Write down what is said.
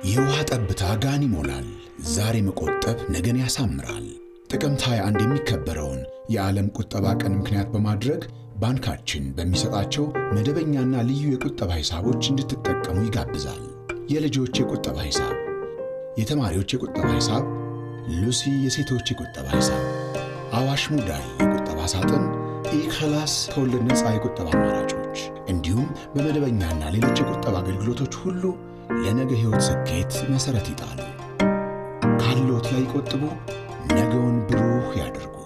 የውሃ ጠብታ ጋን ይሞላል። ዛሬ መቆጠብ ነገን ያሳምራል። ጥቅምት 21 የሚከበረውን የዓለም ቁጠባ ቀን ምክንያት በማድረግ ባንካችን በሚሰጣቸው መደበኛና ልዩ የቁጠባ ሂሳቦች እንድትጠቀሙ ይጋብዛል። የልጆች የቁጠባ ሂሳብ፣ የተማሪዎች የቁጠባ ሂሳብ፣ ሉሲ የሴቶች የቁጠባ ሂሳብ፣ አዋሽ ሙዳይ የቁጠባ ሳጥን፣ ኢክላስ ከወለድ ነፃ የቁጠባ አማራጮች እንዲሁም በመደበኛና ሌሎች የቁጠባ አገልግሎቶች ሁሉ ለነገ ሕይወት ስኬት መሠረት ይጣሉ። ካለዎት ላይ ይቆጥቡ፣ ነገውን ብሩህ ያድርጉ።